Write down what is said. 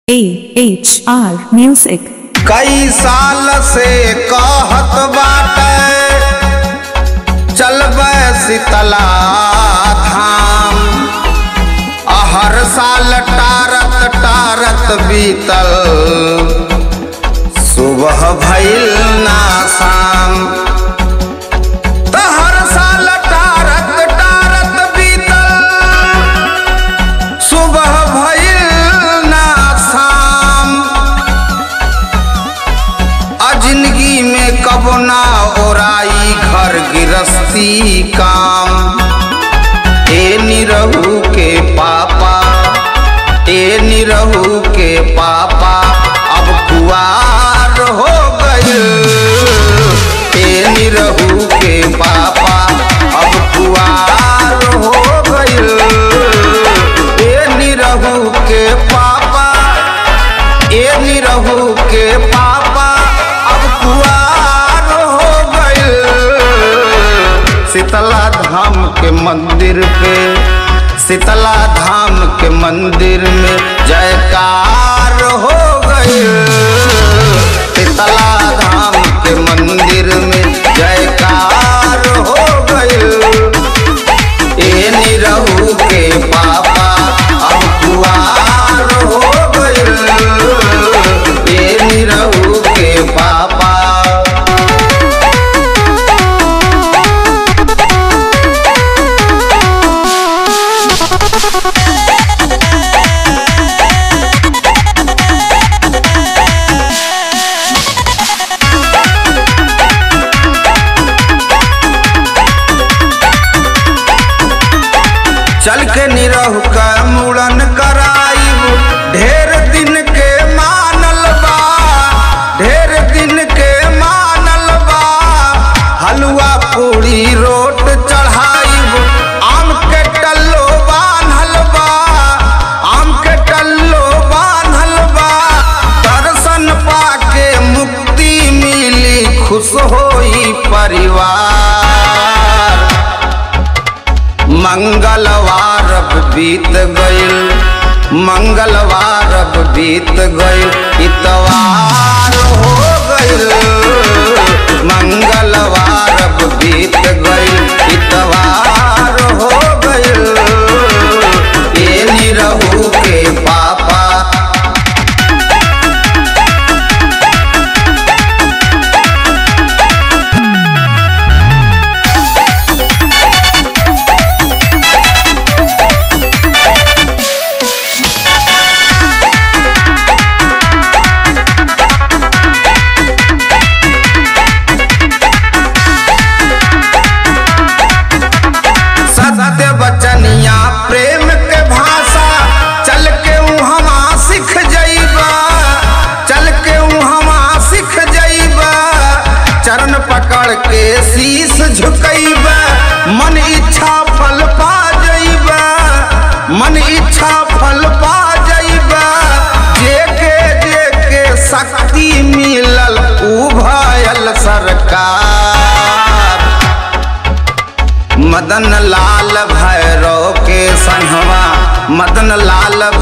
A H R Music. कई साल से कहत बाटे चलबे शीतला धाम आ हर साल टारत टारत बीतल सुबह भइल ना शाम त हर साल टारत टारत बीतल सुबह भइल ना शाम आ जिंदगी में कबो ना ओराई घर गृहस्थी काम ए निरहू के पापा ए निरहू के पापा अब कुआर हो गए ए निरहू के पापा अब कुआर हो गए ए निरहू के पापा ए निरहू के पापा अब कुआर हो गए शीतला धाम के मंदिर पे शीतला धाम के मंदिर में जयकार हो गए शीतला धाम के मंदिर में जयकार हो गए ए निरहू के पापा अब कुआर हो गए ए निरहू के पापा चल के निरहु का मुड़न कराइब ढेर दिन के मानल बा ढेर दिन के मानल बा हलवा पूरी रोट चढ़ाइब आम के टल्लो बान्हल बा आम के टल्लो बान्हल बा दर्शन पाके मुक्ति मिली खुश होई परिवार मंगलवार अब बीत गइल मंगलवार अब बीत गइल इतवार हो गइल मंगलवार अब बीत गइल इतवार हो गइल ए निरहू के पापा सत्य बचनिया प्रेम के भाषा चल के उहमा सीख जइबा चल के उहमा सीख जइबा चरण पकड़ के शीश झुकइबा मन इच्छा फल पा जइबा मन इच्छा फल पा जइबा जेके जेके शक्ति मिलल उ भयल सरकार मदन लाल भैरव के संहवा मदन लाल